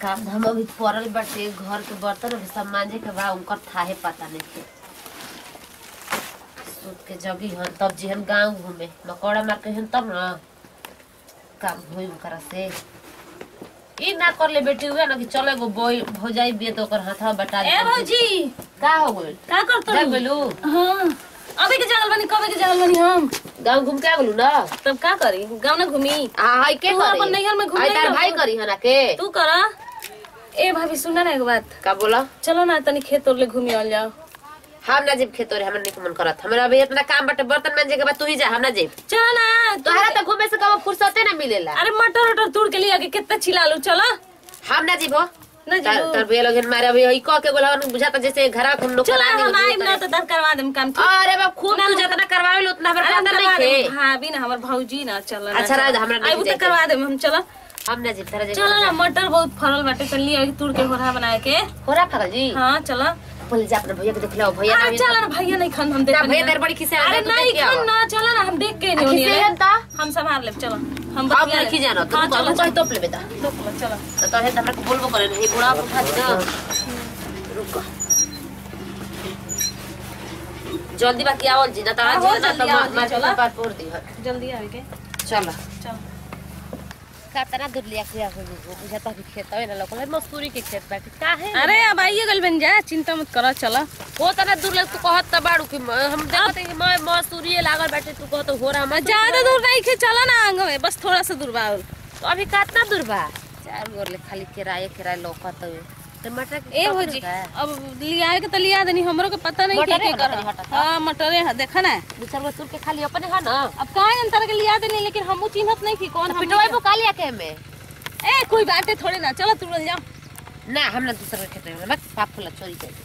काम धाम अभी पड़ल बाटे घर के बर्तन अभी सब मांजे के बा उनकर थाहे पता नहीं थे सूत के जगी हन तब जी हम गाँव घूमे मकौड़ा मार के हन तब ना काम होई उनकरा से ई ना कर ले बेटी हुए ना कि चलो एगो बोई हो जाई बिये तो ओकर हाथवा बटा ए दे भौजी का हो गइल का करत जा गेलू हाँ अबे के जागल बनी कबे के जागल बनी हम गाँव घूम के आ गेलू ना तब का करी गाँव ना घूमी हाँ हाय के तू करी अपन नैहर में घूम आई नहीं तार ना भाई हो। करी हना के तू करा ए भाभी सुना ना एक बात का बोला चलो ना तनी खेत तोड़ ले घूमी आल जाओ हम ना जेब खेतो रे हमरा नहीं मन करत हमरा अभी इतना काम बाटे बर्तन मांजे के बाद तू ही जा हम ना जेब चलो ना तोहरा तो घूमे से कब फुर्सते ना मिलेला अरे मटर वटर तोड़ के लिया के कितना चिल्ला लो चलो हम ना जीबो ना तार जीबो। तार भैया लोग मारे अभी हई कह के बोला बुझाता जैसे घरा हम लोग चलो हम आइब ना तो दर करवा देम काम ठीक? अरे बाप खूब ना, तू ना, जितना करवावे लो उतना हमरा अरे हम पता नहीं करवा थे देम भाभी ना हमर भौजी ना चलो ना अच्छा, चलो। राज, हमरा नहीं आइबू तो जाए के। करवा देम हम चलो हम ना जीब तारा चलो ना जेब मटर बहुत फरल बाटे तो लिया के तोड़ के होरा बनाए के होरा फगल जी हाँ चलो बोल जा अपने भैया के देख लो भैया अरे ना चलो ना भैया नहीं खान हम देख ना, भैया तेरे बड़ी खिसे अरे आंदा, तू नहीं देख के खान आओ। ना चलो ना हम देख के नहीं खिसे हम ता हम संभाल लेब चलो हम हम बतिया नहीं लेब। जानो हाँ तू चलो कह तोप ले बेटा चलो चलो तो तोहे त हमरा के बोलबो करे नहीं बुढ़ा को फाज ना रुक जल्दी बाकी आवल जी ना तो हाँ, आज हो ना जल्दी तो आवल जी, मार चला। के पार पोड़ दी जल्दी आवे के चलो चलो कातना दूर लिया के आवे बुझाता कि खेत है ना लोकल मजदूरी के खेत बाटे काहे अरे अब आइए गल बन जा चिंता मत करो चलो वो तना दूर लग तू कहत त बाड़ू कि म- हम देखत है कि मैं मजदूरी लागल बाटे तू कहत हो रहा मत ज्यादा दूर नहीं खे चलो ना आंग में बस थोड़ा सा दूर बा और। तो अभी कितना दूर बा चार गोर ले खाली किराए किराए लौकत है टमाटर के ए कितना भौजी दूर बा? अब लिया के तो लिया देनी हमरो के पता नहीं के मटरे के है, कर मटरे हटा था। हां मटरे है देखा ना दू चार गो तुर के खाली अपने है ना अब काहे अंतर के लिया देनी लेकिन हमू चिन्हत नहीं की कौन हम पिटवाई बो कालिया के में ए कोई बात है थोड़े ना चलो तुरंत जाओ ना हम ना दूसरे खेत में बस पाप फुला चोरी कर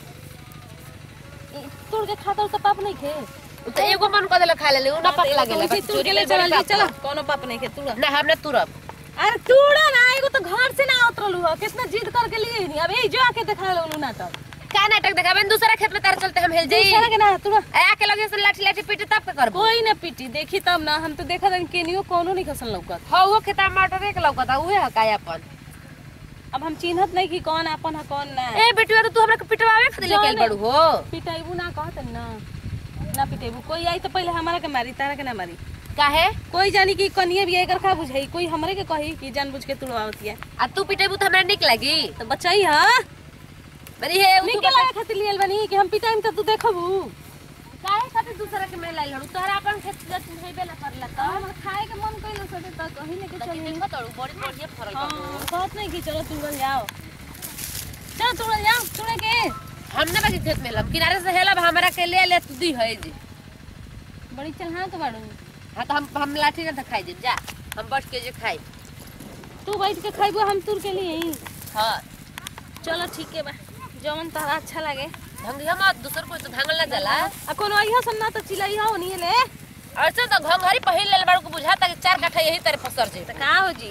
तोड़ के खाता तो पाप नहीं खे उ त एगो मन कर देला खा ले उ ना पाप लागेला तो बस तोड़ चोरी के ले ले चल चला चलो कोनो पाप नहीं खे तुरंत ना हम ना तुरब अरे तूड़ा ना एगो तो घर से ना उतरलू हो कितना जिद करके लिए नहीं अब ए जो आके दिखा लो ना तब का नाटक देखाबे दूसरा खेत में तार चलते हम हेल जाई दूसरा के ना तूड़ा आके लगे से लाठी लाठी पीटे तब का करबो कोई ना पीटी देखी तब ना हम तो देखा था केनियो कोनो नहीं खसल लौकत हो वो खेता मटर एक लौकता उहे हकाय अपन अब हम चिन्हत नहीं कि कौन अपन है कौन ना ए बेटिया तो तू हमरा के पिटवावे खातिर लेके आइल जाने। बड़ू हो पिटाइबू ना कहत ना ना पिटेबू कोई आई तो पहले हमारा के मारी तारा के ना मारी काहे कोई जानी कि कनिए भी एकर का बुझाई कोई हमरे के कही कि जानबूझ के तुड़वावत है आ तू पिटेबू तो हमरा निक लागी तो बचाई हा बरी हे उ तू निके लगे खातिर लियल बनी कि हम पिटाइम तो तू देखबू काहे खातिर दूसरा के में लाइल हड़ू तोहरा अपन खेत जत नहीं बेला करला तो हम खाए के मन कइलो सटे त कहीं लेके तो चली देखो तड़ू बड़ी बढ़िया फरल बा हां बात नहीं कि चलो तुड़ल जाओ चलो तुड़ल जाओ तुड़े के हमने बाकी खेत में लब किनारे से हेलब हमरा के ले ले तू दी है जी बड़ी चलहा के बाड़ू हां तो हम हम लाठी ना खाई दे जा हम बैठ के जे खाई तू बैठ के खाइबो हम तुर के लिए ही हां चलो ठीक है बा जवन तहरा अच्छा लगे ढंगिया मत दूसर कोई तो धांगल ना जाला आ कोनो अइहा सन्ना तो चिलाई हो नहीं ले ऐसे तो घंघरी पहिल ले बाड़ू को बुझाता कि चार कट्ठा यही तरह फसर जे तो का हो जी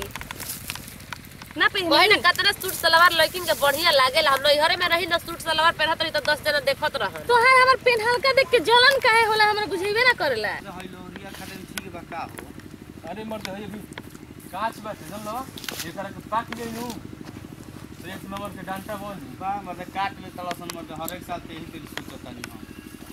ना कोई पहनी ना कतना सूट सलवार लड़किन के बढ़िया लागेला हम नैहरे में रही ना सूट सलवार पहनत रही तो दस जना देखत रहन तो है हमर पेन हल्का देख के जलन काहे होला हमरा बुझेबे ना करेला हइलोरिया खातिर ठीक बा का हो अरे मर्द है अभी कांच बाटे चल लो एकरा के पाक ले नु तो एक नंबर के डांटा बोल बा मतलब काट ले तलसन मत हर एक साल ते ही तेरी सोचत तनी हम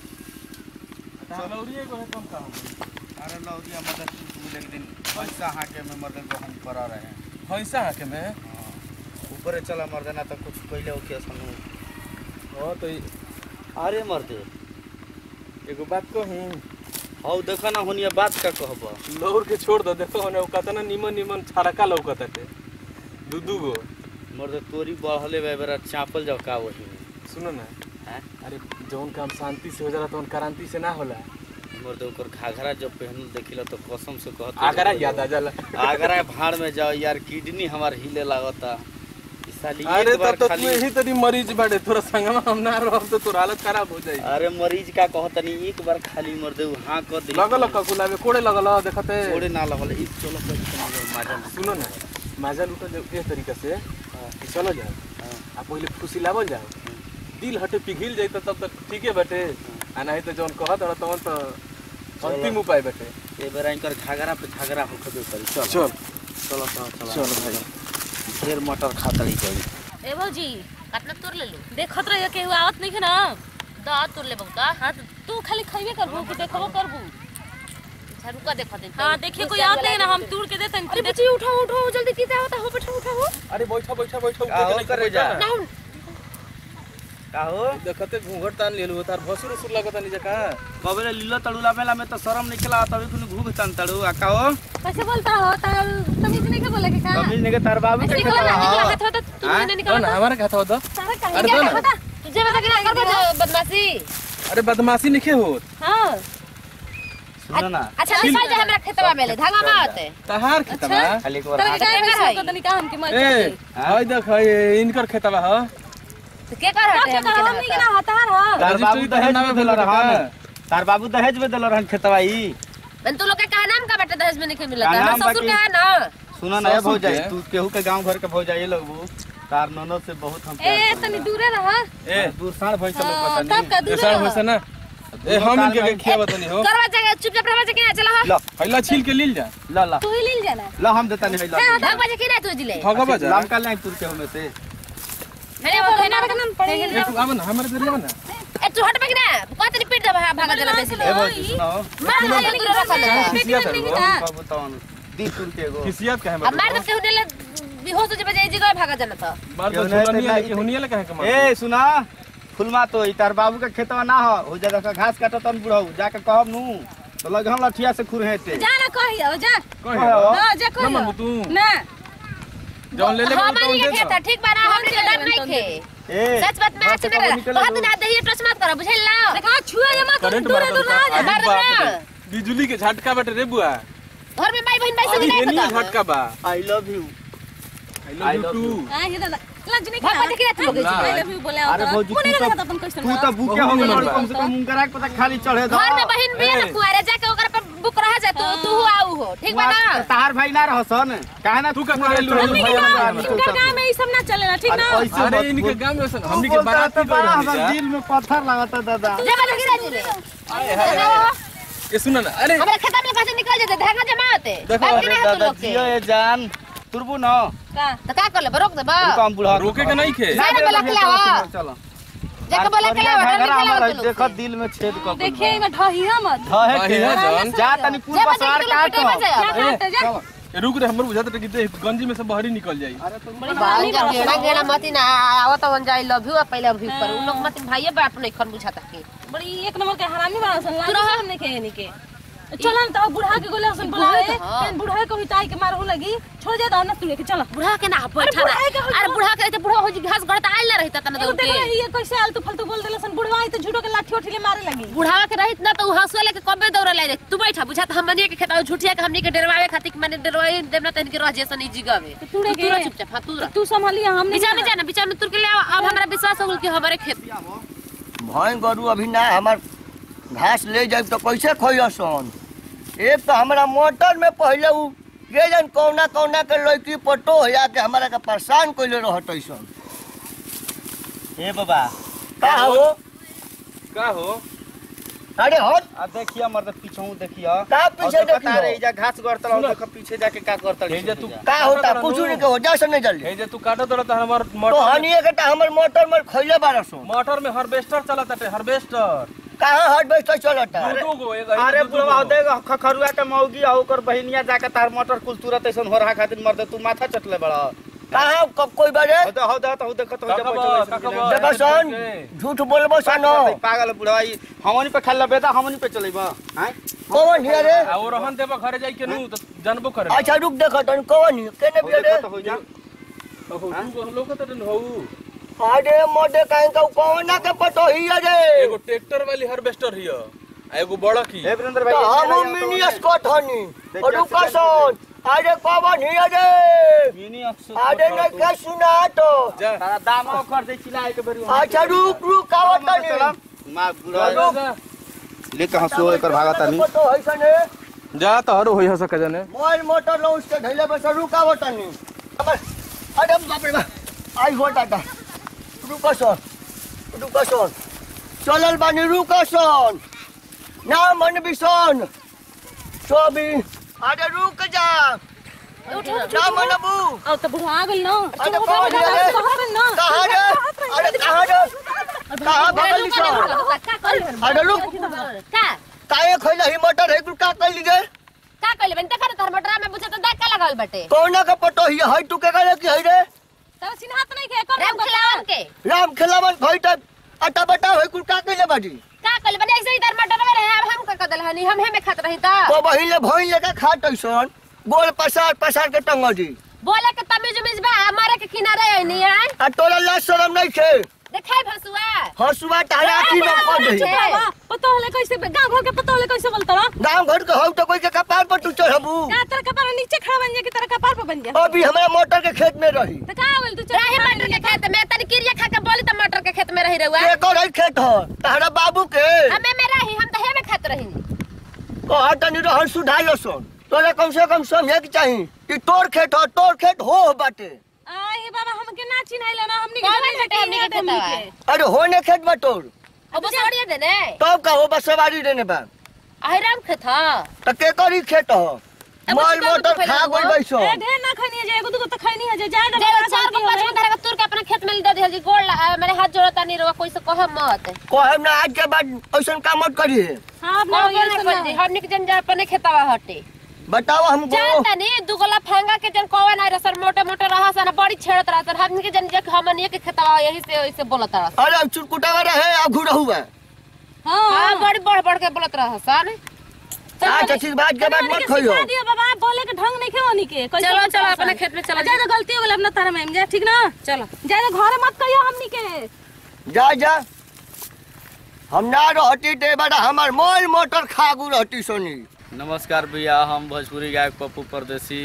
चलौरी को है कम का हो अरे लौरिया मतलब तू एक दिन पैसा हाके में मर्दन को हम करा रहे हैं पैसा के में हाँ। ऊपरे चला मर्दना तो कुछ पहले ओके सनु ओ तो अरे मर्दे एगो बात कहूं हौ देखा ना होनिया बात का कहब लौर के छोड़ दो देखो होने कतना निमन निमन छड़का लौकत है दू दू गो मर्दे तोरी बढ़ले बे बेरा चापल जाओ का वही में सुनो ना हैं अरे जौन काम शांति से हो जाला तौन क्रांति से ना होला मर्दे ओकर घाघरा जब पहनल देखिला तो कसम से कहत आगरा याद आ जाला आगरा भाड़ में जाओ यार किडनी हमार हिले लागता ई साली अरे एक बार तब तो खाली तू यही तरी मरीज बाड़े थोड़ा संगमा हम ना रहब तो तोर हालत खराब हो जाई अरे मरीज का कहतनी एक बार खाली मर दे हाँ कर दे लगल ककुला में कोड़े लगल देखते छोड़े ना लगल ई चलो कर माजन सुनो ना माजा लूटल जाओ इस तरीका से कि चलो जाओ आ पहले खुशी लावल जाओ दिल हटे पिघिल जाई तो तब तक ठीके बाटे आ नहीं तो जौन कहत रह तवन तो अंतिम उपाय बाटे ए बेरा इनकर घाघरा पे घाघरा होखबे करी चल चल चलो चलो चलो चल भाई ढेर मटर खातड़ी जाई ए भौजी कितना तोड़ ले लू देखत रहिए केहू आवत नहीं है ना दा तोड़ ले बहुता हाँ तो तू खाली खइबे करबू कि देखबो करबू अच्छा रुका देखो दे हाँ देखिए कोई आवत नहीं है ना हम तोड़ के देते अरे बच्ची उठाओ उठाओ जल्दी कितना होता हो बैठो उठाओ अरे बैठा बैठा बैठा का हो करे जा? ना का हो देखते घूंघट तान लेलू तार भसुर उसुर लगता नहीं का कबे लीलो तड़ुला बेला में तो शरम निकला तभी कुन घूग तन तड़ू आ का हो कैसे बोलता हो तार तमीज नहीं के बोले के का कभी ने के तार बाबू के निकला खेतवा निकला हो हाथ होता तू हाँ? मैंने दो निकाला ना हमारे खाता होता सारा कहीं अरे क्या दो ना। पता तुझे बता के ना कर बदमाशी अरे बदमाशी नहीं हो हाँ सुनो ना अच्छा नहीं जा हमरा खेतवा में ले धागा में आते तहार खेतवा खाली एक बार तार हाथ के हाथ का है। पता नहीं का हमके मत ए हाय देख ये इनकर खेतवा ह तो के कर हटे का हम हमनी के ना हतार हा तार बाबू रजिस्ट्री दहेज नामे में दिल भेल रहन रहन। तार बाबू दहेज में दिल रहन खेतवा ई मन तू लोग के का नाम का बेटा दहेज में नहीं मिला का था नाम ससुर बाकी- के है ना सुनो ना ये ससुर भौजाई के? तू केहू के गांव घर के भौजाई लगबू तार ननद से बहुत हम ए तनी दूरे रहा ए दूर साढ़ भैंस लोग हाँ, पता तब का नहीं दूरे ऐसा रहा होसे ना ए हम इनके के खियावत नहीं हो करवा जाएगा चुपचाप रहवा जाके चला ला पहला छील के लील जा ला ला तू ही लील जाना ला हम देता नहीं ला भाग बजे की ना तू जिले भगवा जा लाम का लाइन तुर के हमें से मैंने वो कहना का नाम पड़े ए तू आवन हमारे जरिया ना ए तू हट बगे ना कहते नहीं पीट दे भागा देना बेसी ए भौजी सुनो मार मार के दूर रखा ले खिसिया कर बाबू तवन दी तुर के गो खिसियत काहे अब मार दे केहू ने बेहोश हो जाए जगह भागा जाना था बार तो क्यों नहीं झुलनी तो है ला- कि हुनिया ले काहे कमा ए सुना फुलमा तो ई तार बाबू के खेतवा ना हो हो जा का घास काटत तन बुढ़ऊ जाके कहब नु तो लग हम लठिया से खुर हेते जा ना कही हो जा कहे हां जा ना कही मनबू तू ना जौन ले ले हमारी के खेत है, ठीक बा ना हमरे के डर नहीं खे ए सच बात में अच्छे ना बहुत ना दही टच मत करो बुझल ना देखा छुआ ये मत करंट दूरे दूर ना जा मार दे ना बिजली के झटका बाटे रे बुआ घर में माई बहन भाई अभी से हेनी नहीं पता झटका बा I love you I love you too हां ये दादा लंच नहीं भाग बजे की ना तू लोग ला। आई लव यू बोले अरे भौजी कोने तू का तो खाता तुम क्वेश्चन तू तो भूखे हो बहुत गए मन कम से कम मुंगरा के पता खाली चढ़े दो घर में बहन भी है ना कुआरे जाके ओकरा पर बुक रहा जा तू तू आऊ हो ठीक बा ना तार भाई ना रहसन काहे ना तू का करेलू हमनी के भैया गांव ना इनका गांव में ई सब ना चलेला ठीक ना अरे इनके गांव में सन हमनी के बारात की बड़ा गइल हमर जा दिल में पत्थर लागता दादा जा बजे की ना जिले ए सुन ना अरे हमारे खेत में कैसे निकल जाते धागा जमा होते देखो, बात की अरे ना है तू दादा लोग के जियो ये जान तुरबू न का तो का कर ले रोक दे बा तू काम बुढ़ा रोके के नहीं खे सारे बोला के लावा चलो जाके बोला के लावा डर घगरा निकला हमर तू देखो लोग दिल में छेद कर देखिए इमे ढहिया मत धहे भाई है जान जा तनी कुल जा बसार बजे काट की बजे जा काट जा चलो ए, रुक रे हमर बुझात कि दे गंजी में से बहरी निकल जाई बाल जा गेड़ा गेड़ा मती ना आवत वन जाई लव यू पहले अभी पर उन लोग मत भाई बाप नहीं खन बुझाता के बड़ी एक नंबर के हरामी बड़ा सन तू लाज रहा। हमने के नहीं के चलो ना तो बुढ़ा के गोले सन बुलाए बहुत, हाँ। फिर बुढ़ा को हिटाई के मारो लगी छोड़ जा ना तू लेके चलो बुढ़ा के ना बैठा बुढ़ा के हो अरे बुढ़ा के तो बुढ़ा हो जी घास गड़ता आइल ना रहता तना एगो दौड़ देखो के ये कैसे आलतू फालतू बोल देले सन बुढ़वा आई तो झूठो के लाठी उठिले मारे लगी बुढ़ा के रहित ना तो हंसुआ लेके कबे दौड़ ले रे तू बैठा बुझा तो हमनी के खेता झूठिया के हमनी के डरवावे खातिर कि माने डरवाई देवना तन के रह जैसा नहीं जीगा में तो तू रे तू रह के चुपचाप हाँ तू रह तू संभालिए हम नहीं बीचा में जाना बीचा में तुर के ले आओ अब हमरा विश्वास हो गेल कि हमारे खेत भैं गरु अभी ना हमार घास ले जाए तो कैसे खोसन एक तो हमारा मोटर में पहले उ के जन कौना कौना के लड़की पटो हो के हमारा के परेशान कैले रहत ऐसन ए बाबा का हो का हो अरे हट आ देखिए मर्द पीछे देखिए का पीछे और देखो देखियो? तारे इजा घास गड़तल और देखो पीछे जाके का करतल हे जे तू का होता कुछ नहीं के हो जा सने जल्दी हे जे तू काटत रह त हमर तो मोटर हनिए के ता हमर मोटर में खैले बारसो मोटर में हार्वेस्टर चलत है हार्वेस्टर कहाँ हट बैठ चलता दू दू गो एक अरे बुढ़वा देख खखरुआ के मौगी आ ओकर बहिनिया जाके तार मोटर कुल तुरंत ऐसन हो रहा खातिर मर्द तू माथा चटले बड़ा कहाँ क- कोई बारे हो दे हो दे तो देखो तो देखो सन झूठ बोलबो सनो पागल बुढ़वा ई हमनी पे खेल बेदा हमनी पे चलेबा हैं कौन हिया रे आ वो रहन देबा घरे जाई के नु त जानबो करे अच्छा रुक देखो तन कौन हिया? केने हो बिया रे देखो तो हो जा हो तू लोग त हो अरे मोटे कहीं का कौन ना के पटो हिया रे एगो ट्रैक्टर वाली हार्वेस्टर हिय आ एगो बड़ा की हे वीरेंद्र तो भाई हम मिनी स्कॉट हनी देखिए, और रुका सन अरे कौन हिया रे मिनी अक्सर अरे नहीं क्या सुना तो जा तारा दाम कर दे चिल्लाए के बेरी अच्छा रुक रुक आवत नहीं मां बुढ़वा जा, जा। लेके हंसो एकर भागता नहीं पटो है सने जा त हरो होई हस के जाने मोबाइल मोटर लो उसके ढैले बस रुक आवत नहीं अरे बाप रे बाप आई हो टाटा रुको सन रुको सन चलल बानी रुको सन ना मन बिसन चौबी अरे रुक जा ना मनबू अब तो बुढ़ा आ गइल ना अरे कौन है रे? कहत रही ना कहाँ रे अरे कहाँ रे कहाँ भगल निशान अरे रुक का काहे खोइला ही मटर है कुल का कइली रे का कहले बन देखा तार मटरा में पूछे तो देख का लगावल बटे कौना का पटो ही है तू के करे की है रे तब सिनहात नहीं के कर राम खिलावन के राम खिलावन खोई त अटा बटा है कुल का कइले बाजी का कहले बन ऐसे ही तार मटरा में रहे अब हम का कदल हनी हम हेमे खात रही ता तो बहिन ले भइन ले का खाट ऐसन गोल पसार पसार के टंगड़ी बोले के तमीज उमीज बा हमारे के किनारे है नहीं है आ तोरा ला शरम नहीं छे देखाई भसुआ हसुआ तारा की न कर दे छे। पता होले कैसे गांव घर के पता होले कैसे बोलता रहा गांव घर के हौ तो कोई के कपार पर तू चढ़बू का तेरा कपार नीचे खड़ा बन जा कि तेरा कपार पे बन जा अभी हमरा मोटर के खेत में रही तो का होल तू रही मटर के खेत में तनी किरिया खा के बोली तो मटर के खेत में रही रहुआ के कर खेत ह तारा बाबू के हमें में रही हम तो हेमे खात रही कहा तनी रहन सुधाइलो सुन तोरा कम से कम समझे के चाही कि तोर खेत हो तोर खेत हो बाटे आई बाबा हमके ना चिन्हाइला ना हमनी कौन के बेटे हमनी के हमनी खेतवा? के अरे होने खेत बा तोर अब छोड़िए दे ने तब का हो बस सवारी देने बा अहिराम खेत हां त के करी खेत हो अब माल उसका मोटर तो पहले खा हुआ। गई बैसो ए ढेर ना खनी है जाएगो दुगो तो खनी है जा जे चार को पांच को धरे के तुर के अपना खेत में दे दिहल जी गोड़ ला- मैंने हाथ जोड़ता नहीं रहुआ कोई से कह मत कहब ना आज के बाद ऐसन काम मत करी हां अपना कौन भैया नहीं से कर दी हमनी के जन जा अपने खेतवा हटे बताओ हमको जानता नहीं दुगला फेंगा के जन कोवन आए सर मोटे मोटे रहा सन बड़ी छेड़त रहा सर हमनी के जन जे हमनी के खेतवा यही से ऐसे बोलत रहा अरे चुटकुटा रहे अघू रहुआ हां हां बड़ी बढ़ बढ़ के बोलत रहा सन अच्छा ठीक बात के बाद मत खोइयो दियो बाबा बोले के ढंग नहीं खेवनी के कैसे चलो, बोलता चलो, है अपने सन? खेत में चलो, जा जा गलती हो गेल अपना तारा में जा ठीक ना चलो जा जा घरे मत कहियो हमनी के जा जा हम ना रहती ते बड़ा हमार मोल मोटर खागू रहती सोनी नमस्कार भैया हम भोजपुरी गायक पप्पू परदेसी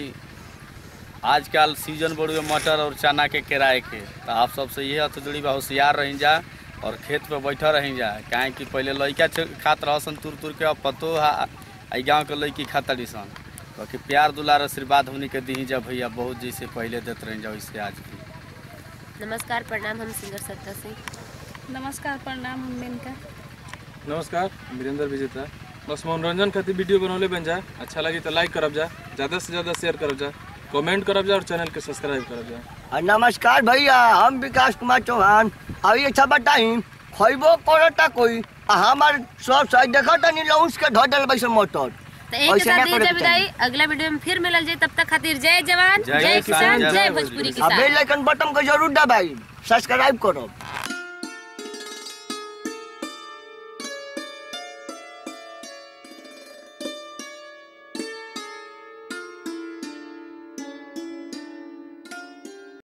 आजकल सीजन बढ़ुए मटर और चना के किराए के तो आप सबसे ये हथ जुड़ी बा होशियार रही जा और खेत पे बैठा रही जा काहे कि पहले लइका छ- खात रहसन तुर तुर के अब पतो हा आई गाँव के लड़की खातड़ी सन बाकी प्यार दुलार आशीर्वाद हमनी के दी जा भैया बहुत जैसे पहले देते रही जा वैसे आज भी नमस्कार प्रणाम हम सिंगर सत्ता सिंह नमस्कार प्रणाम हम मेनका नमस्कार वीरेंद्र विजेता बस मनोरंजन खातिर वीडियो बनौले बन जा अच्छा लगी तो लाइक करब जा ज़्यादा से ज़्यादा शेयर करब जा कमेंट करब जा और चैनल के सब्सक्राइब करब जा आ, नमस्कार भैया हम विकास कुमार चौहान अभी अच्छा बताई खैबो करता कोई आ हमार सब सही देखा तनी लौंस के धो दल बैसे मोटर तो एक के ऐसे ना साथ करे दीजिए के विदाई अगला वीडियो में फिर मिलल जाए तब तक खातिर जय जवान जय जय किसान, किसान जय जय भोजपुरी। भोजपुरी आ किसान बेल आइकन बटन को जरूर दबाई सब्सक्राइब करो